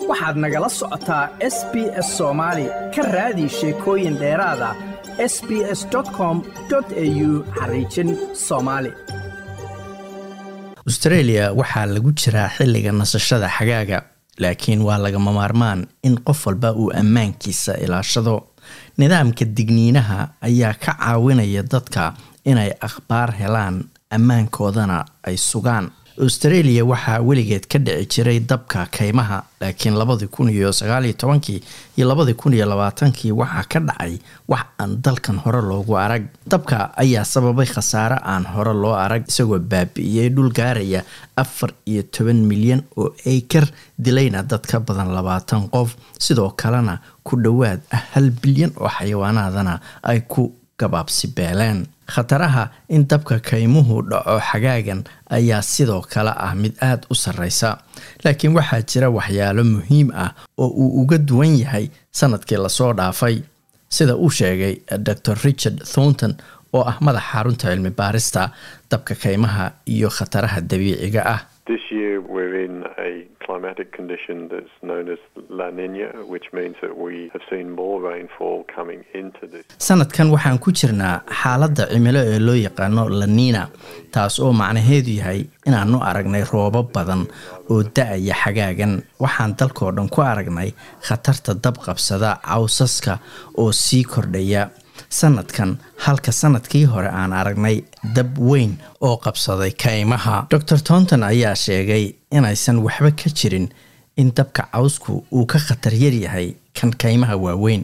waxaad nagala socotaa s b s soomaali ka raadi sheekooyin dheeraada s b s com au xariijin soomaali austreeliya waxaa lagu jiraa xilliga nasashada xagaaga laakiin waa lagama maarmaan in qof walba uu ammaankiisa ilaashado nidaamka digniinaha ayaa ka caawinaya dadka inay akhbaar helaan ammaankoodana ay sugaan australia waxaa weligeed ka dhici jiray dabka kaymaha laakiin labadii kun iyo sagaaliyo tobankii iyo labadii kun iyo labaatankii waxaa ka dhacay wax aan dalkan hore loogu arag dabka ayaa sababay khasaare aan hore loo arag isagoo baabi'iyey dhul gaaraya afar iyo toban milyan oo acre dilayna dad ka badan labaatan qof sidoo kalena ku dhowaad hal bilyan oo xayawaanaadana ay ku gabaabsi beeleen khataraha in dabka kaymuhu dhaco xagaagan ayaa sidoo kale ah mid aada u sarreysa laakiin waxaa jira waxyaalo muhiim ah oo uu uga duwan yahay sanadkii lasoo dhaafay sida uu sheegay dor richard thornton oo ah madaxa xarunta cilmi baarista dabka kaymaha iyo khataraha dabiiciga ah climatic condition that's known as La Nina, which means that we have seen more rainfall coming into this. sanadkan waxaan ku jirnaa xaaladda cimilo ee loo yaqaano La Nina taas oo macnaheedu yahay inaanu aragnay roobab badan oo da-aya xagaagan waxaan dalkoo dhan ku aragnay khatarta dab qabsada cawsaska oo sii kordhaya sanadkan halka sanadkii hore aan aragnay dab weyn oo qabsaday kaymaha dor tonton ayaa sheegay inaysan waxba ka jirin in dabka cawsku uu ka khatar yaryahay kan kaymaha waaweyn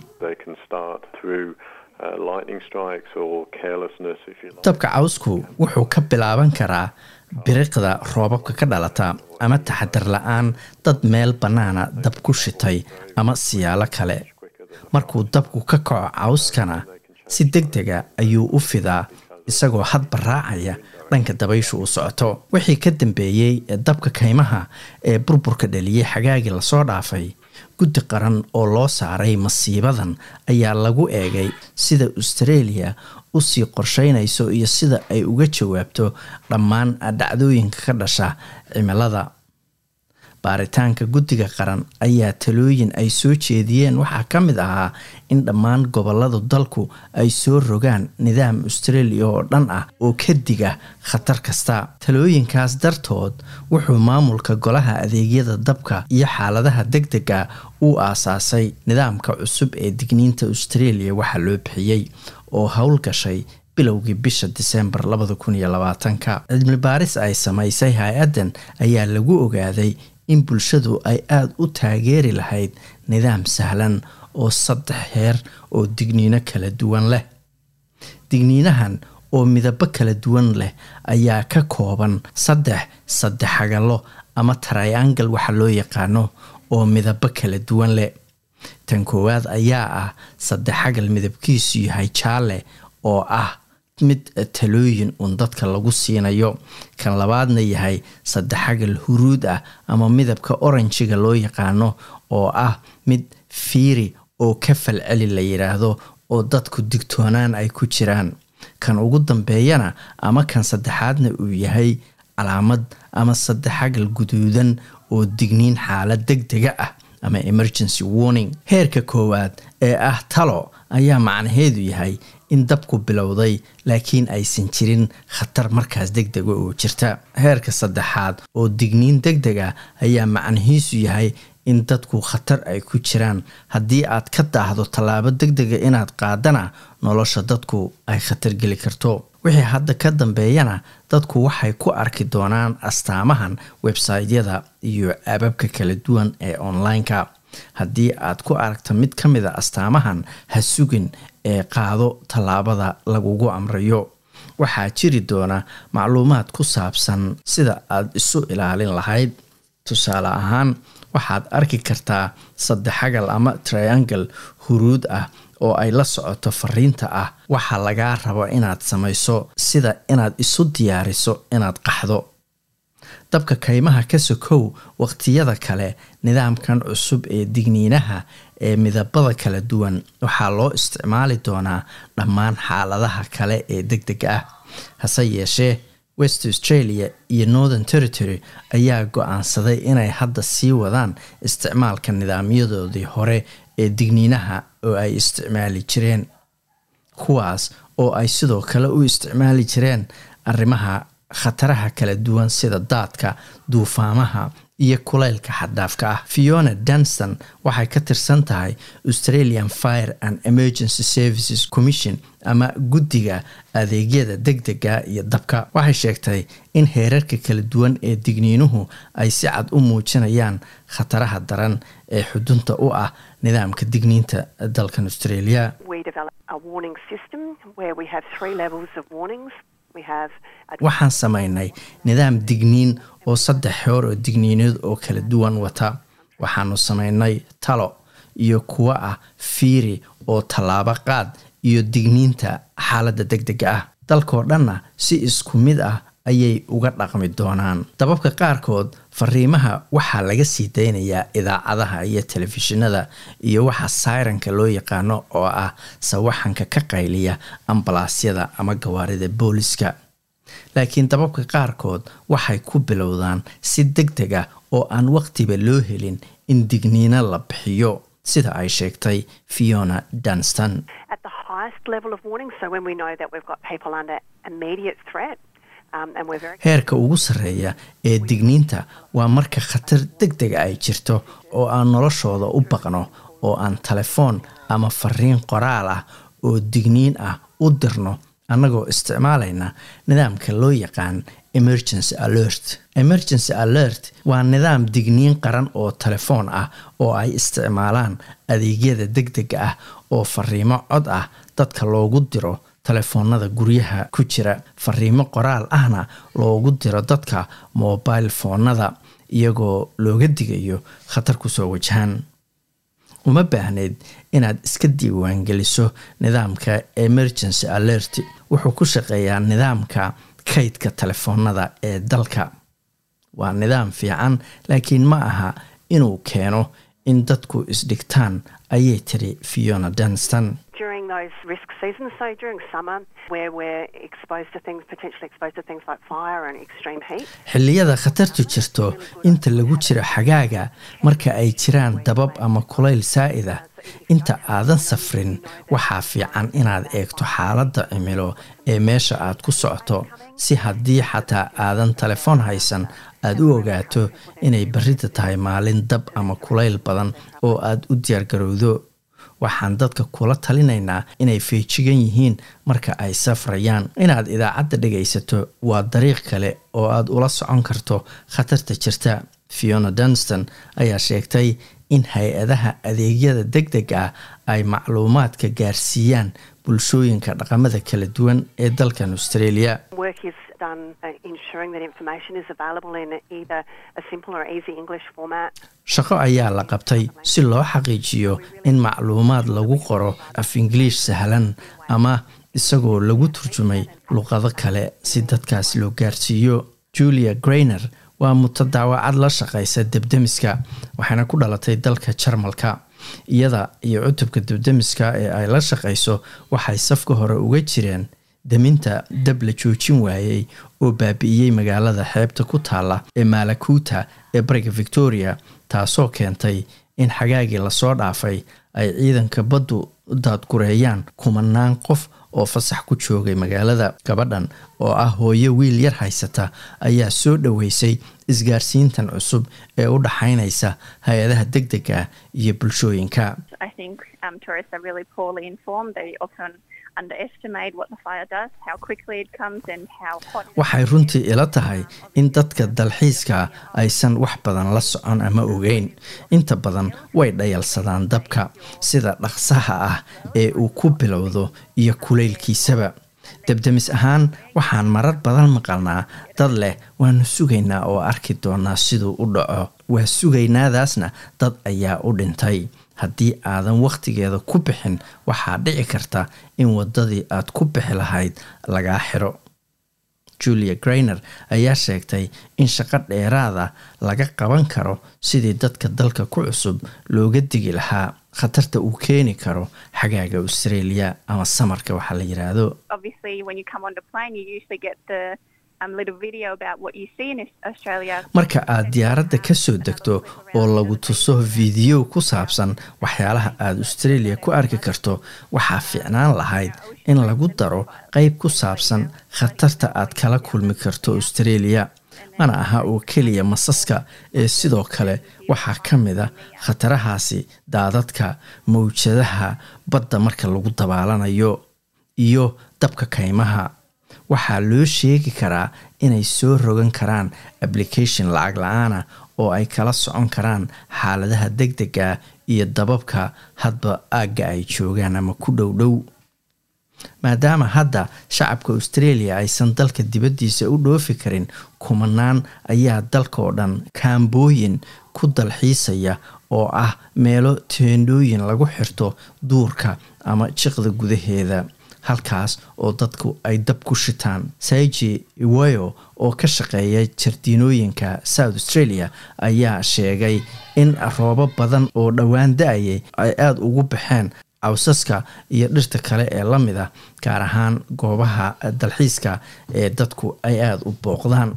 dabka cawsku wuxuu ka bilaaban karaa biriqda roobabka ka dhalata ama taxadar la-aan dad meel bannaana dab ku shitay ama siyaalo kale markuu dabku ka kaco cawskana si deg dega ayuu u fidaa isagoo hadba raacaya dhanka dabayshu uu socoto wixii ka dambeeyey dabka kaymaha ee burburka dhaliyey xagaagii lasoo dhaafay guddi qaran oo loo saaray masiibadan ayaa lagu eegay sida australia usii qorsheynayso iyo sida ay uga jawaabto dhammaan dhacdooyinka ka dhasha cimilada baaritaanka guddiga qaran ayaa talooyin ay soo jeediyeen waxaa ka mid ahaa in dhammaan goboladu dalku ay soo rogaan nidaam australia oo dhan ah oo ka diga khatar kasta talooyinkaas dartood wuxuu maamulka golaha adeegyada dabka iyo xaaladaha deg dega uu aasaasay nidaamka cusub ee digniinta australia waxaa loo bixiyey oo howlgashay bilowgii bisha disembar labada kun iyo labaatanka cilmi baaris ay samaysay hay-addan ayaa lagu ogaaday in bulshadu ay aada u taageeri lahayd nidaam sahlan oo saddex heer oo digniino kala duwan leh digniinahan oo midabo kala duwan leh ayaa ka kooban saddex saddexagalo ama triangle waxa loo yaqaano oo midabo kala duwan leh tan koowaad ayaa ah saddexagal midabkiisu yahay jaalle oo ah mid talooyin uun dadka lagu siinayo kan labaadna yahay saddexagal huruud ah ama midabka oranjiga loo yaqaano oo ah mid fiiri oo ka falceli la yidhaahdo oo dadku digtoonaan ay ku jiraan kan ugu dambeeyana ama kan saddexaadna uu yahay calaamad ama saddexagal guduudan oo digniin xaalad deg dega ah ama emergency warning heerka koowaad ee ah talo ayaa macnaheedu yahay in dabku bilowday laakiin aysan jirin khatar markaas deg dega oo jirta heerka saddexaad oo digniin deg dega ayaa macnihiisu yahay in dadku khatar ay ku jiraan haddii aad ka daahdo tallaabo deg dega inaad qaadana nolosha dadku ay khatar geli karto wixii hadda ka dambeeyana dadku waxay ku arki doonaan astaamahan websaytyada iyo ababka kala duwan ee online-ka haddii aad ku aragto mid ka mid a astaamahan ha sugin ee qaado tallaabada lagugu amrayo waxaa jiri doona macluumaad ku saabsan sida aad isu ilaalin lahayd tusaale ahaan waxaad arki kartaa saddexagal ama triangle huruud ah oo ay la socoto fariinta ah waxaa lagaa rabo inaad samayso sida inaad isu diyaariso inaad qaxdo dabka kaymaha ka sokow waqtiyada kale nidaamkan cusub ee digniinaha ee midabada kala duwan waxaa loo isticmaali doonaa dhammaan xaaladaha kale ee deg deg ah hase yeeshee west australia iyo northern territory ayaa go-aansaday inay hadda sii wadaan isticmaalka nidaamyadoodii hore ee digniinaha oo ay isticmaali jireen kuwaas oo ay sidoo kale u isticmaali jireen arrimaha khataraha kala duwan sida daadka duufaamaha iyo kulaylka xaddaafka ah fiona danston waxay ka tirsan tahay australian fire and emergency services commission ama guddiga adeegyada deg dega iyo dabka waxay sheegtay in heerarka kala duwan ee digniinuhu ay si cad u muujinayaan khataraha daran ee xudunta u ah nidaamka digniinta dalkan australia waxaan samaynay nidaam digniin oo saddex xoor oo digniineed oo kala duwan wata waxaanu samaynay talo iyo kuwo ah fiiri oo tallaabo qaad iyo digniinta xaaladda deg dega ah dalkoo dhanna si isku mid ah ayay uga dhaqmi doonaan dababka qaarkood fariimaha waxaa laga sii daynayaa idaacadaha iyo telefishinada iyo waxa sayranka loo yaqaano oo ah sawaxanka ka qayliya ambalaasyada ama gawaarida booliska laakiin dababka qaarkood waxay ku bilowdaan si deg deg ah oo aan waqtiba loo helin in digniino la bixiyo sida ay sheegtay fiona dunston heerka ugu sarreeya ee digniinta waa marka khatar deg dega ay jirto oo aan noloshooda u baqno oo aan telefoon ama fariin qoraal ah oo digniin ah u dirno annagoo isticmaalayna nidaamka loo yaqaan emergency alert emergency alert waa nidaam digniin qaran oo telefoon ah oo ay isticmaalaan adeegyada deg dega ah oo fariimo cod ah dadka loogu diro telefoonada guryaha ku jira fariimo qoraal ahna loogu diro dadka mobile foonada iyagoo looga digayo khatar kusoo wajahan uma baahneyd inaad iska diiwaangeliso nidaamka emergency alert wuxuu ku shaqeeyaa nidaamka kaydka telefoonada ee dalka waa nidaam fiican laakiin ma aha inuu keeno in dadku isdhigtaan ayay tiri fiona dunston xilliyada khatartu jirto inta lagu jiro xagaaga marka ay jiraan dabab ama kulayl saa'id ah inta aadan safrin waxaa fiican inaad eegto xaaladda cimilo ee meesha aad ku socoto si haddii xataa aadan telefoon haysan aad u ogaato inay barrida tahay maalin dab ama kulayl badan oo aad u diyaargarowdo waxaan dadka kula talinaynaa inay feejigan yihiin marka ay safrayaan inaad idaacadda dhegaysato waa dariiq kale oo aad ula socon karto khatarta jirta fiona dunston ayaa sheegtay in hay-adaha adeegyada deg deg ah ay macluumaadka gaarsiiyaan bulshooyinka dhaqamada kala duwan ee dalkan australia shaqo ayaa la qabtay si loo xaqiijiyo in macluumaad lagu qoro af ingiliish sahlan ama isagoo lagu turjumay luqado kale si dadkaas loo gaarsiiyo julia grainer waa mutadaawacad la shaqaysa debdemiska waxayna ku dhalatay dalka jarmalka iyada iyo cutubka debdemiska ee ay la shaqayso waxay safka hore uga jireen deminta dab la joojin waayey oo baabi'iyey magaalada xeebta ku taalla ee maalakuuta ee bariga victoria taasoo keentay in xagaagii lasoo dhaafay ay ciidanka baddu daadgureeyaan kumanaan qof oo fasax ku joogay magaalada gabadhan oo ah hooyo wiil yar haysata ayaa soo dhoweysay isgaarsiintan cusub ee u dhaxaynaysa hay-adaha deg dega iyo bulshooyinka waxay runtii ila tahay in dadka dalxiiska aysan wax badan la socon ama ogeyn inta badan way dhayalsadaan dabka sida dhaqsaha ah ee uu ku bilowdo iyo kulaylkiisaba debdemis ahaan waxaan marar badan maqalnaa dad leh waanu sugaynaa oo arki doonaa siduu u dhaco waa sugaynaadaasna dad ayaa u dhintay haddii aadan wakhtigeeda ku bixin waxaa dhici karta in waddadii aad ku bixi lahayd lagaa xiro julia grainer ayaa sheegtay in shaqo dheeraada laga qaban karo sidii dadka dalka ku cusub looga digi lahaa khatarta uu keeni karo xagaaga australia ama samarka waxaa la yiraahdo marka aad diyaaradda ka soo degto oo lagu tuso fiidiyo ku saabsan waxyaalaha aada australia ku arki karto waxaa fiicnaan lahayd in lagu daro qeyb ku saabsan khatarta aad kala kulmi karto australia mana aha oo keliya masaska ee sidoo kale waxaa ka mid a khatarahaasi daadadka mawjadaha badda marka lagu dabaalanayo iyo dabka kaymaha waxaa loo sheegi karaa inay soo rogan karaan application lacag la-aana oo ay kala socon karaan xaaladaha deg dega iyo dababka hadba aagga ay joogaan ama ku dhow dhow maadaama hadda shacabka australia aysan dalka dibaddiisa u dhoofi karin kumanaan ayaa dalka oo dhan kaambooyin ku dalxiisaya oo ah meelo teendhooyin lagu xirto duurka ama jiqda gudaheeda halkaas oo dadku ay dab ku shitaan saiji iwayo oo ka shaqeeya jardiinooyinka south australia ayaa sheegay in roobo badan oo dhowaan da-ayay ay aada ugu baxeen cawsaska iyo dhirta kale ee la mid ah gaar ahaan goobaha dalxiiska ee dadku ay aada u booqdaan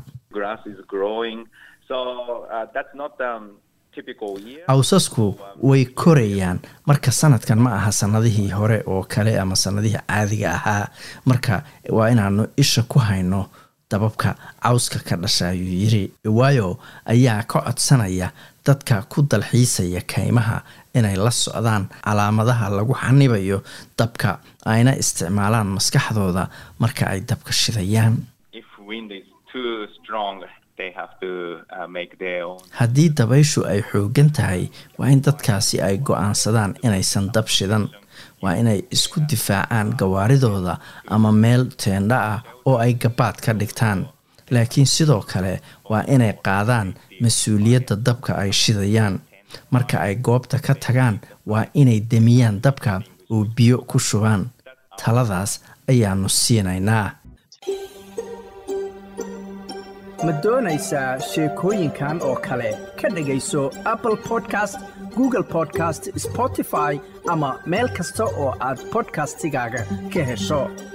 cawsasku way korayaan marka sanadkan ma aha sanadihii hore oo kale ama sanadihii caadiga ahaa marka waa inaanu isha ku hayno dababka cawska ka dhasha ayuu yiri waayo ayaa ka codsanaya dadka ku dalxiisaya kaymaha inay la socdaan calaamadaha lagu xanibayo dabka ayna isticmaalaan maskaxdooda marka ay dabka shidayaan haddii dabayshu ay xoogan tahay waa in dadkaasi ay go-aansadaan inaysan dab shidan waa inay isku difaacaan gawaaridooda ama meel teendha ah oo ay gabaad ka dhigtaan laakiin sidoo kale waa inay qaadaan mas-uuliyadda dabka ay shidayaan marka ay goobta ka tagaan waa inay demiyaan dabka oo biyo ku shubaan taladaas ayaanu siinaynaa ma doonaysaa sheekooyinkan oo kale ka dhegayso apple podcast google podcast spotify ama meel kasta oo aad bodkastigaaga ka hesho